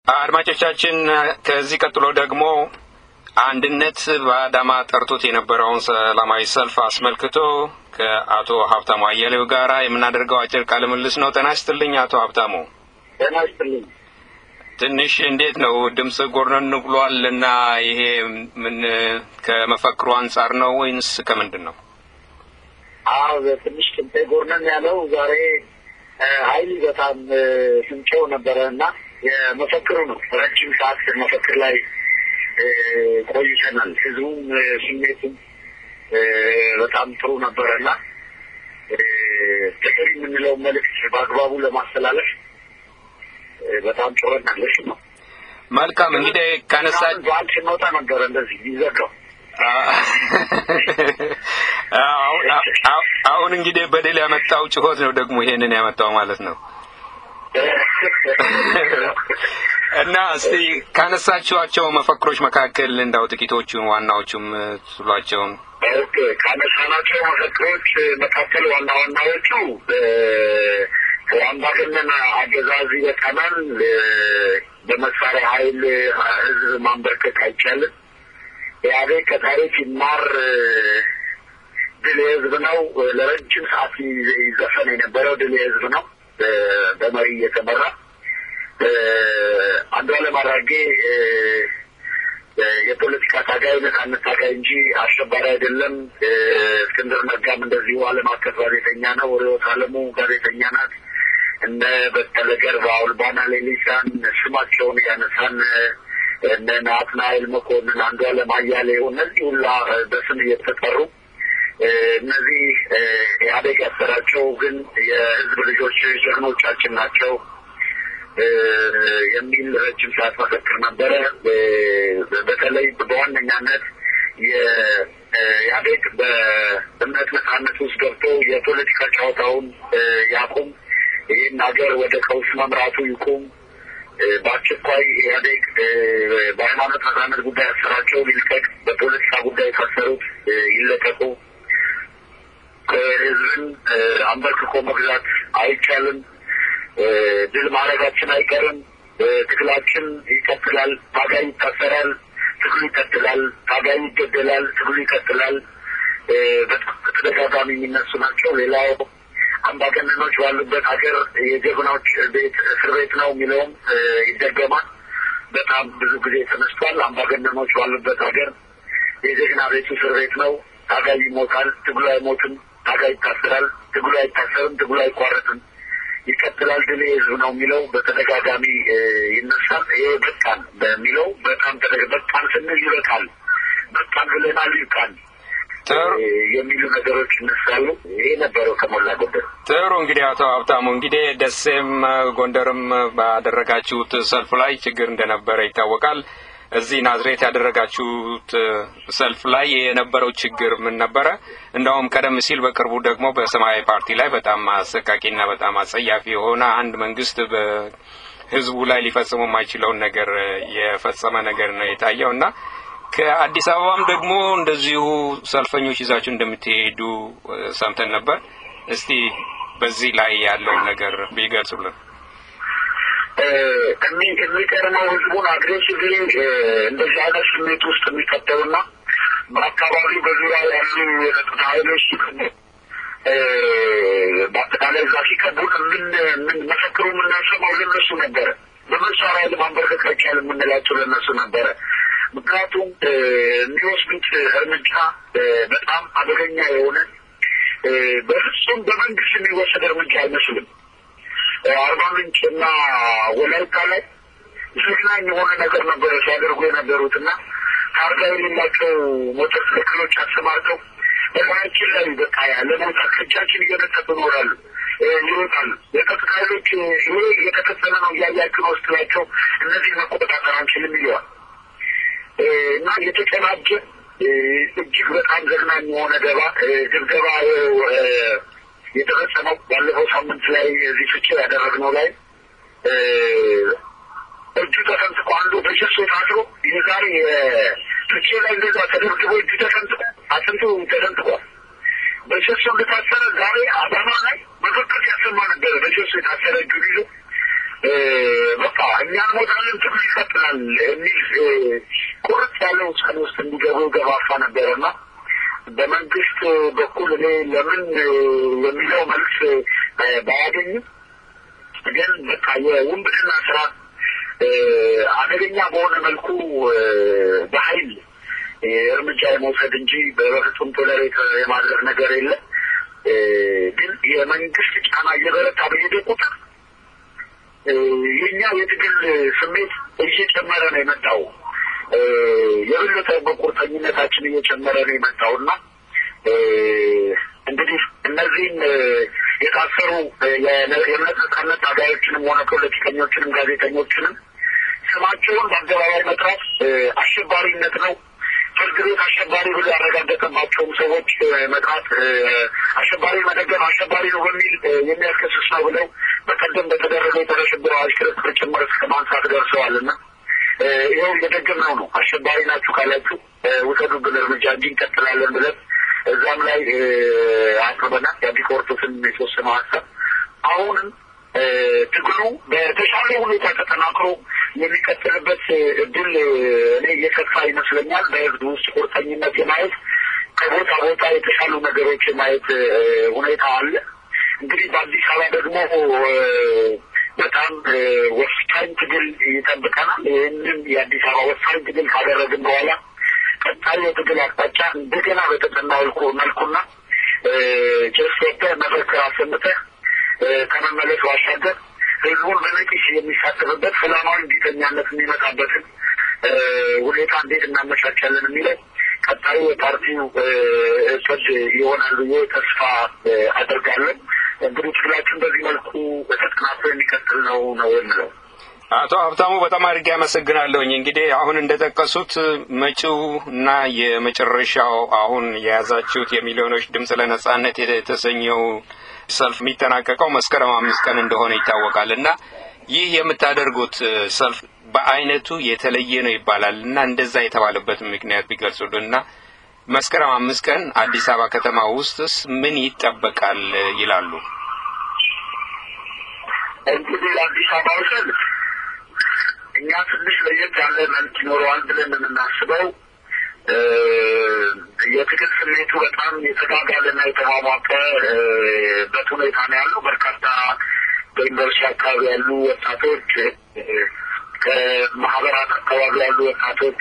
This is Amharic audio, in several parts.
አድማጮቻችን ከዚህ ቀጥሎ ደግሞ አንድነት በአዳማ ጠርቶት የነበረውን ሰላማዊ ሰልፍ አስመልክቶ ከአቶ ሀብታሙ አያሌው ጋር የምናደርገው አጭር ቃለ ምልልስ ነው። ጤና ይስጥልኝ አቶ ሀብታሙ። ጤና ይስጥልኝ። ትንሽ እንዴት ነው ድምፅ ጎርነን ብሏል እና ይሄ ምን ከመፈክሩ አንጻር ነው ወይንስ ከምንድን ነው? አዎ ትንሽ ድምፄ ጎርነን ያለው ዛሬ ኃይል በጣም ስንጨው ነበረ እና የመፈክሩ ነው። ረጅም ሰዓት መፈክር ላይ ቆይተናል። ህዝቡም ስሜቱም በጣም ጥሩ ነበረ እና ጥቅል የምንለው መልእክት በአግባቡ ለማስተላለፍ በጣም ጮኸናለች ነው። መልካም እንግዲህ ካነሳ በዓል ስንወጣ ነበረ እንደዚህ ይዘጋው አሁን እንግዲህ በደል ያመጣው ጩኸት ነው ደግሞ ይሄንን ያመጣው ማለት ነው። እና እስቲ ካነሳችኋቸው መፈክሮች መካከል እንዳው ጥቂቶቹን ዋናዎቹም ስሏቸውን ካነሳናቸው መፈክሮች መካከል ዋና ዋናዎቹ አምባገነን አገዛዝ ይበቃናል፣ በመሳሪያ ኃይል ህዝብ ማንበርከክ አይቻልም፣ ኢህአዴግ ከታሪክ ይማር፣ ድል የህዝብ ነው። ለረጅም ሰዓት ይዘፈን የነበረው ድል የህዝብ ነው በመሪ እየተመራ አንዱዓለም አራጌ የፖለቲካ ታጋይ ነጻነት ታጋይ እንጂ አሸባሪ አይደለም። እስክንድር ነጋም እንደዚሁ ዓለም አቀፍ ጋዜጠኛ ነው። ርዕዮት ዓለሙ ጋዜጠኛ ናት። እነ በቀለ ገርባ፣ ኦልባና ሌሊሳን ስማቸውን ያነሳን እነ ናትናኤል መኮንን፣ አንዱዓለም አያሌው እነዚህ ሁላ በስም እየተጠሩ እነዚህ ኢህአዴግ ያሰራቸው ግን የህዝብ ልጆች ጀግኖቻችን ናቸው የሚል ረጅም ሰዓት መፈክር ነበረ። በተለይ በዋነኛነት የኢህአዴግ በእምነት ነጻነት ውስጥ ገብቶ የፖለቲካ ጨዋታውን ያቁም፣ ይህን ሀገር ወደ ቀውስ መምራቱ ይቁም፣ በአስቸኳይ ኢህአዴግ በሃይማኖት ነጻነት ጉዳይ ያሰራቸው ይልቀቅ፣ በፖለቲካ ጉዳይ የታሰሩት ይለቀቁ፣ ህዝብን አንበርክኮ መግዛት አይቻልም ድል ማድረጋችን አይቀርም። ትግላችን ይቀጥላል። ታጋይ ይታሰራል፣ ትግሉ ይቀጥላል። ታጋይ ይገደላል፣ ትግሉ ይቀጥላል። በጣም በተደጋጋሚ የሚነሱ ናቸው። ሌላው አምባገነኖች ባሉበት ሀገር የጀግናዎች ቤት እስር ቤት ነው የሚለውም ይደገማል። በጣም ብዙ ጊዜ ተነስቷል። አምባገነኖች ባሉበት ሀገር የጀግና ቤቱ እስር ቤት ነው። ታጋይ ይሞታል፣ ትግሉ አይሞትም። ታጋይ ይታሰራል፣ ትግሉ አይታሰርም፣ ትግሉ አይቋረጥም ይቀጥላል ድል የህዝብ ነው የሚለው በተደጋጋሚ ይነሳል። ይሄ በቃን በሚለው በጣም በቃን ስንል ይበቃል፣ በቃን ብለናል ይብቃል የሚሉ ነገሮች ይነሳሉ። ይሄ ነበረው ከሞላ ጎደል። ጥሩ እንግዲህ አቶ ሀብታሙ እንግዲህ ደሴም ጎንደርም ባደረጋችሁት ሰልፍ ላይ ችግር እንደነበረ ይታወቃል። እዚህ ናዝሬት ያደረጋችሁት ሰልፍ ላይ የነበረው ችግር ምን ነበረ? እንደውም ቀደም ሲል በቅርቡ ደግሞ በሰማያዊ ፓርቲ ላይ በጣም አሰቃቂና በጣም አጸያፊ የሆነ አንድ መንግስት በህዝቡ ላይ ሊፈጽሙ የማይችለውን ነገር የፈጸመ ነገር ነው የታየው እና ከአዲስ አበባም ደግሞ እንደዚሁ ሰልፈኞች ይዛችሁ እንደምትሄዱ ሰምተን ነበር። እስቲ በዚህ ላይ ያለውን ነገር ቢገልጹልን። የሚቀርመው ህዝቡን አግሬሲቭሊ እንደዚህ አይነት ስሜት ውስጥ የሚከተሉና በአካባቢ በዙሪያ ያሉ የጸጥታ ኃይሎች በአጠቃላይ እዛ ሲከቡን ምን ምን መፈክሩ የምናሰማው ለነሱ ነበረ። በመሳሪያ ለማንበርከክ አይቻልም የምንላቸው ለነሱ ነበረ። ምክንያቱም የሚወስዱት እርምጃ በጣም አደገኛ የሆነ በፍጹም በመንግስት የሚወሰድ እርምጃ አይመስልም። አርባ ምንጭ እና ወላይታ ላይ ዘግናኝ የሆነ ነገር ነበረ ሲያደርጉ የነበሩት እና ታርጋ የሌላቸው ሞተር ሳይክሎች አሰማርተው በላያችን ላይ በቃ ያለ ቦታ ከእጃችን እየነጠጡ ይኖራሉ ይወጣሉ። የጸጥታ ኃይሎች ይሄ እየተከተለ ነው እያያችሁ ነው ስትላቸው እነዚህ መቆጣጠር አንችልም ይለዋል እና የተጨናጀ እጅግ በጣም ዘግናኝ የሆነ ደባ ድብደባ የተፈጸመው ባለፈው ሳምንት ላይ እዚህ ፍቼ ያደረግነው ላይ እጁ ተሰንጥቆ አንዱ በሸሶ ታስሮ የዛሬ ፍቼ ላይ እንደዛ ተደብድቦ እጁ ተሰንጥቆ አጥንቱ ተሰንጥቋል። በሸሶ እንደታሰረ ዛሬ አዳማ ላይ መፈክር ያሰማ ነበረ። በሸሶ የታሰረ እጁን ይዞ በቃ እኛ እንሞታለን፣ ትግሉ ይቀጥላል የሚል ቁርጥ ያለ ውሳኔ ውስጥ እንዲገቡ ገፋፋ ነበረና በመንግስት በኩል እኔ ለምን የሚለው መልስ ባያገኝም ግን በቃ የውንብድና ስራ አደገኛ በሆነ መልኩ በኃይል እርምጃ የመውሰድ እንጂ በፍጹም ቶለሬት የማድረግ ነገር የለም። ግን የመንግስት ጫና እየበረታ በሄደ ቁጥር የኛ የትግል ስሜት እየጨመረ ነው የመጣው። የበለጠ በቁርጠኝነታችን እየጨመረ ነው የመጣው እና እንግዲህ እነዚህም የታሰሩ የእምነት ነጻነት ታጋዮችንም ሆነ ፖለቲከኞችንም ጋዜጠኞችንም ስማቸውን በአደባባይ መጥራት አሸባሪነት ነው። ፍርድ ቤት አሸባሪ ብሎ ያረጋገጠባቸውም ሰዎች መጥራት አሸባሪ መደገፍ አሸባሪ ነው በሚል የሚያስከስስ ነው ብለው በቀደም በተደረገው የጸረ ሽብር አዋጅ ክርክር ጭምር እስከ ማንሳት ደርሰዋል እና ይኸው እየደገምነው ነው። አሸባሪ ናችሁ ካላችሁ ውሰዱብን እርምጃ እንጂ እንቀጥላለን ብለን እዛም ላይ አቅርበናል። የአዲስ ኮርቶስን የተወሰነው ሀሳብ አሁንም ትግሉ በተሻለ ሁኔታ ተጠናክሮ የሚቀጥልበት እድል እኔ እየሰፋ ይመስለኛል። በህዝብ ውስጥ ቁርጠኝነት የማየት ከቦታ ቦታ የተሻሉ ነገሮች የማየት ሁኔታ አለ። እንግዲህ በአዲስ አበባ ደግሞ በጣም ወሳኝ ትግል ይጠብቀናል። ይህንን የአዲስ አበባ ወሳኝ ትግል ካደረግን በኋላ ቀጣይ የትግል አቅጣጫ እንደገና በተጠና መልኩና ጭስ ወጥተህ መፈክር አሰምተህ ከመመለስ ባሻገር ህዝቡን በነቂስ የሚሳተፍበት ሰላማዊ እንዲተኛነት የሚመጣበትን ሁኔታ እንዴት እናመቻቻለን የሚለው ቀጣዩ የፓርቲው እቅድ ይሆናል ብዬ ተስፋ አደርጋለሁ። እንግዲህ ትግላችን በዚህ መልኩ በተጠናክሮ የሚቀጥል ነው ነው የምለው። አቶ ሀብታሙ በጣም አድርጌ አመሰግናለሁኝ። እንግዲህ አሁን እንደጠቀሱት መጪው እና የመጨረሻው አሁን የያዛችሁት የሚሊዮኖች ድምፅ ለነጻነት የተሰኘው ሰልፍ የሚጠናቀቀው መስከረም አምስት ቀን እንደሆነ ይታወቃል እና ይህ የምታደርጉት ሰልፍ በአይነቱ የተለየ ነው ይባላል እና እንደዛ የተባለበት ምክንያት ቢገልጹልን እና መስከረም አምስት ቀን አዲስ አበባ ከተማ ውስጥስ ምን ይጠበቃል ይላሉ? እንግዲህ አዲስ አበባ ሰልፍ እኛ ትንሽ ለየት ያለ መልክ ይኖረዋል ብለን የምናስበው የትግል ስሜቱ በጣም የተጋጋለና የተሟሟቀበት ሁኔታ ነው ያለው። በርካታ በዩኒቨርሲቲ አካባቢ ያሉ ወጣቶች፣ ከማህበራት አካባቢ ያሉ ወጣቶች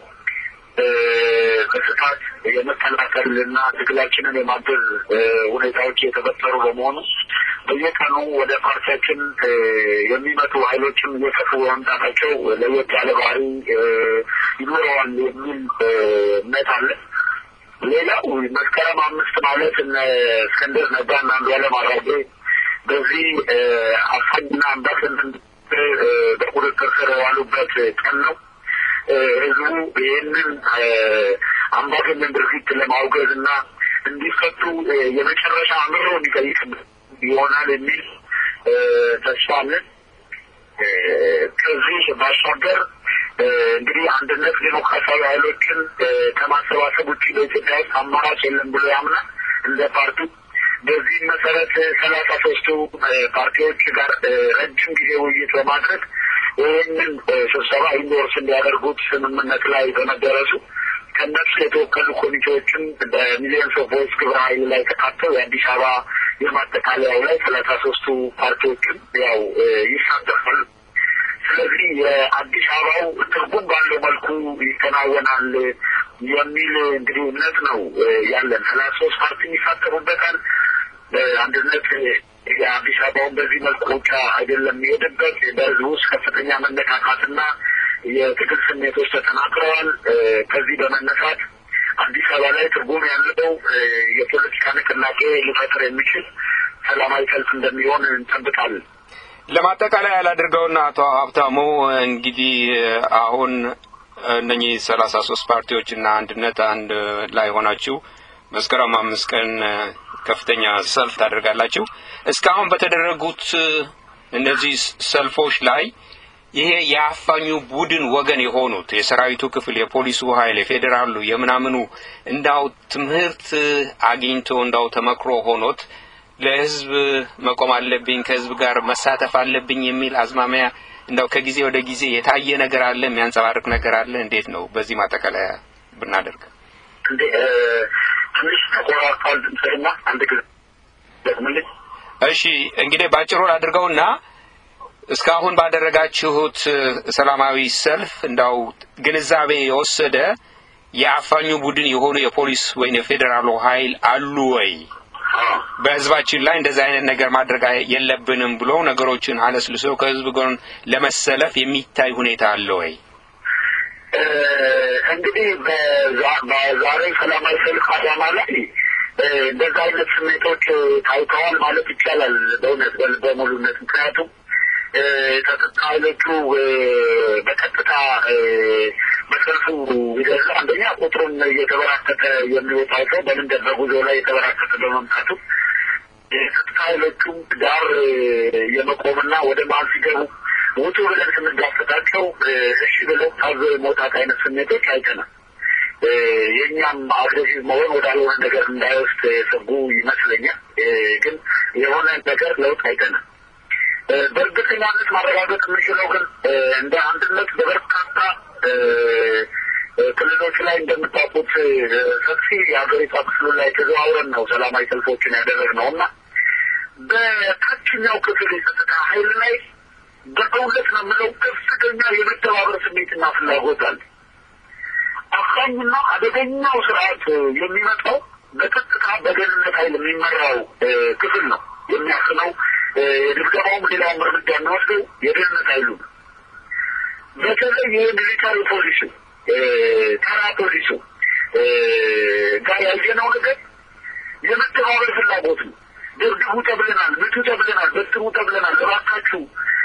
በስፋት የመከላከል እና ትግላችንን የማገዝ ሁኔታዎች የተፈጠሩ በመሆኑ በየቀኑ ወደ ፓርቲያችን የሚመጡ ኃይሎችም እየሰፉ በመምጣታቸው ለየት ያለ ባህሪ ይኖረዋል የሚል እምነት አለ። ሌላው መስከረም አምስት ማለት እነ እስክንድር ነጋና አንዱዓለም አራጌ በዚህ አፋኝና አምባገነን በቁጥጥር ስር የዋሉበት ቀን ነው። ህዝቡ ይህንን አምባገነን ድርጊት ለማውገዝ እና እንዲፈቱ የመጨረሻ አምሮ የሚጠይቅበት ይሆናል የሚል ተስፋ አለን። ከዚህ ባሻገር እንግዲህ አንድነት ዴሞክራሲያዊ ኃይሎችን ከማሰባሰብ ውጭ በኢትዮጵያ ውስጥ አማራጭ የለም ብሎ ያምናል እንደ ፓርቲ። በዚህ መሰረት ሰላሳ ሶስቱ ፓርቲዎች ጋር ረጅም ጊዜ ውይይት በማድረግ ይህንን ስብሰባ ኢንዶርስ እንዲያደርጉት ስምምነት ላይ በመደረሱ ከነሱ የተወከሉ ኮሚቴዎችም በሚሊዮንስ ኦፍ ቮይስ ግብረ ኃይል ላይ ተካተው የአዲስ አበባ የማጠቃለያው ላይ ሰላሳ ሶስቱ ፓርቲዎችም ያው ይሳተፋሉ። ስለዚህ የአዲስ አበባው ትርጉም ባለው መልኩ ይከናወናል የሚል እንግዲህ እምነት ነው ያለን። ሰላሳ ሶስት ፓርቲ ይሳተፉበታል። አንድነት የአዲስ አበባውን በዚህ መልኩ ብቻ አይደለም የሚሄድበት በህዝብ ውስጥ ከፍተኛ መነካካትና የትግል ስሜቶች ተጠናክረዋል። ከዚህ በመነሳት አዲስ አበባ ላይ ትርጉም ያለው የፖለቲካ ንቅናቄ ሊፈጥር የሚችል ሰላማዊ ሰልፍ እንደሚሆን እንጠብቃለን። ለማጠቃለያ ያላድርገውና አቶ ሀብታሙ እንግዲህ አሁን እነኚህ ሰላሳ ሶስት ፓርቲዎች እና አንድነት አንድ ላይ ሆናችሁ መስከረም አምስት ቀን ከፍተኛ ሰልፍ ታደርጋላችሁ። እስካሁን በተደረጉት እነዚህ ሰልፎች ላይ ይሄ የአፋኙ ቡድን ወገን የሆኑት የሰራዊቱ ክፍል፣ የፖሊሱ ኃይል፣ የፌዴራሉ የምናምኑ እንዳው ትምህርት አግኝቶ እንዳው ተመክሮ ሆኖት ለህዝብ መቆም አለብኝ፣ ከህዝብ ጋር መሳተፍ አለብኝ የሚል አዝማሚያ እንደው ከጊዜ ወደ ጊዜ የታየ ነገር አለ፣ የሚያንጸባርቅ ነገር አለ። እንዴት ነው በዚህ ማጠቃለያ ብናደርግ? እንዴ ትንሽ ተቆራርጧል ድምፅህና አንድ ጊዜ ደግምልኝ። እሺ እንግዲህ ባጭሩ አድርገውና እስካሁን ባደረጋችሁት ሰላማዊ ሰልፍ እንዳው ግንዛቤ የወሰደ የአፋኙ ቡድን የሆኑ የፖሊስ ወይም የፌዴራሉ ኃይል አሉ ወይ? በህዝባችን ላይ እንደዚህ አይነት ነገር ማድረግ የለብንም ብሎ ነገሮችን አለስልሶ ከህዝብ ጎን ለመሰለፍ የሚታይ ሁኔታ አለ ወይ? እንግዲህ በዛሬ ሰላማዊ ሰልፍ አዳማ ላይ እንደዛ አይነት ስሜቶች ታይተዋል ማለት ይቻላል በእውነት በሙሉነት ምክንያቱም የጸጥታ ኃይሎቹ በቀጥታ በሰልፉ ይገዛ አንደኛ ቁጥሩን እየተበራከተ የሚወጣው ሰው በመንገድ በጉዞ ላይ የተበራከተ በመምጣቱ የጸጥታ ኃይሎቹም ዳር የመቆምና ወደ መሀል ሲገቡ ውጡ ብለን ስንጋፈጣቸው እሺ ብለው ታዘው የመውጣት አይነት ስሜቶች አይተናል። የእኛም አግሬሲቭ መሆን ወዳልሆነ ነገር እንዳይወስድ የሰጉ ይመስለኛል። ግን የሆነ ነገር ለውጥ አይተናል። በእርግጠኛነት ማረጋገጥ የምንችለው ግን እንደ አንድነት በበርካታ ክልሎች ላይ እንደምታውቁት ሰፊ የሀገሪቷ ክፍሉ ላይ ተዘዋውረን ነው ሰላማዊ ሰልፎችን ያደረግነው እና በታችኛው ክፍል የጸጥታ ኃይል ላይ በእውነት ነው የምለው ከፍተኛ የመተባበር ስሜትና ፍላጎት አለ። አፋኝና አደገኛው ስርዓት የሚመጣው በቀጥታ በደህንነት ኃይል የሚመራው ክፍል ነው የሚያስነው የድብደባውም ሌላውም እርምጃ የሚወስደው የደህንነት ኃይሉ ነው። በተለይ የሚሊታሪ ፖሊሱ ተራ ፖሊሱ ጋር ያየነው ነገር የመተባበር ፍላጎት ነው። ደብድቡ ተብለናል፣ ምቱ ተብለናል፣ በትሩ ተብለናል፣ እባካችሁ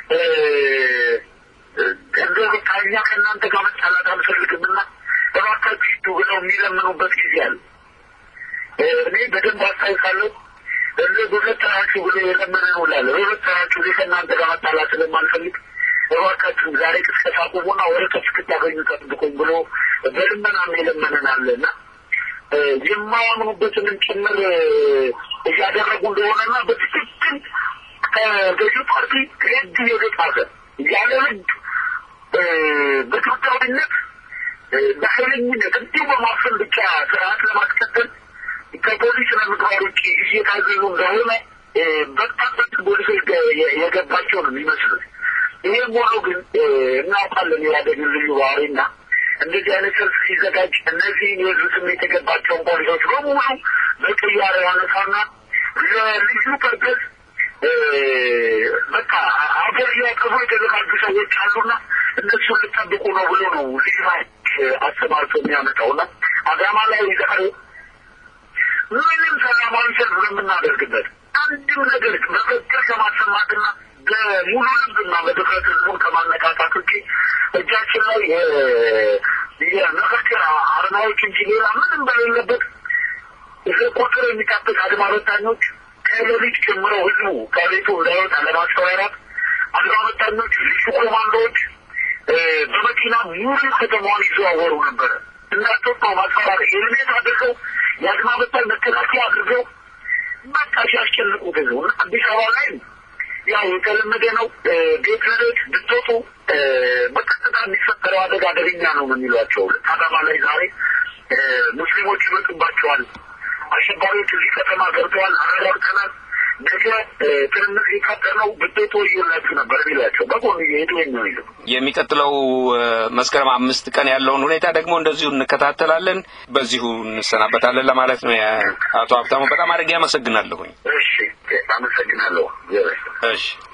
እንደ በቃ እኛ ከእናንተ ጋር መጣላት አንፈልግምና እባካችሁ ብለው የሚለምኑበት ጊዜ አለ። እኔ በደንብ አስታውሳለሁ። እንደ በሁለት ተራችሁ ብሎ የለመነ ነው ላለ በሁለት ተራችሁ ጊዜ ከእናንተ ጋር መጣላት ስለማልፈልግ እባካችሁ ዛሬ ቅስቀሳ ቁሙና ወደ ከፍ እስክታገኙ ጠብቁኝ ብሎ በልመናም የለመነን አለ እና የማያምኑበትንም ጭምር እያደረጉ እንደሆነና በትክክል ከገዢው ፓርቲ ህግ እየተጣሰ ያለ ህግ በኢትዮጵያዊነት በኃይለኝነት እንዲሁ በማፈን ብቻ ስርዓት ለማስቀጠል ከፖሊስ ለምግባር ውጭ እየታዘዙ እንደሆነ በጣም ፖሊሶች የገባቸው ነው የሚመስሉት። ይህም ሆኖ ግን እናውቃለን የኢህአዴግን ልዩ ባህሪና እንደዚህ አይነት ሰልፍ ሲዘጋጅ እነዚህን የህዝብ ስሜት የገባቸውን ፖሊሶች በሙሉ በቅያሬ ያነሳና ለልዩ ፐርፐዝ በቃ አገር ሊያቀፉ የተዘጋጁ ሰዎች አሉና እነሱ ልጠብቁ ነው ብሎ ነው ልዩ አሰማርቶ የሚያመጣውና አዳማ ላይ ዛሬ ምንም ሰላማዊ ሰልፍ በምናደርግበት አንድም ነገር መፈክር ከማሰማትና በሙሉ ልብና በድፍረት ህዝቡን ከማነቃቃት ውጭ እጃችን ላይ የመፈክር አርማዎች እንጂ ሌላ ምንም በሌለበት ይህ ቁጥር የሚጠብቅ አድማ በታኞች ከሌሊት ጀምረው ህዝቡ ከቤቱ እንዳይወጣ ለማስፈራራት አድማ በታኞች፣ ልዩ ኮማንዶዎች በመኪና ሙሉ ከተማዋን ይዘዋወሩ ነበረ። እናቶች ማስፈራር ሄልሜት አድርገው የአድማ በታኝ መከላከያ አድርገው በቃ ሲያስጨንቁት ህዝቡ አዲስ አበባ ላይ ያው የተለመደ ነው። ቤት ለቤት ብትወጡ በቀጥታ የሚፈጠረው አደጋ አደገኛ ነው ነው የሚሏቸው። አዳማ ላይ ዛሬ ሙስሊሞች ይመጡባቸዋል፣ አሸባሪዎች እዚህ ከተማ ገብተዋል፣ አረጋግጠናል፣ ነገ ትንምር ሊፈጠር ነው፣ ብትወጡ እየላችሁ ነበር የሚሏቸው። በጎን እየሄዱ ነው ይሉ የሚቀጥለው መስከረም አምስት ቀን ያለውን ሁኔታ ደግሞ እንደዚሁ እንከታተላለን። በዚሁ እንሰናበታለን ለማለት ነው። አቶ ሀብታሙ በጣም አድርጌ አመሰግናለሁኝ። እሺ፣ አመሰግናለሁ። እሺ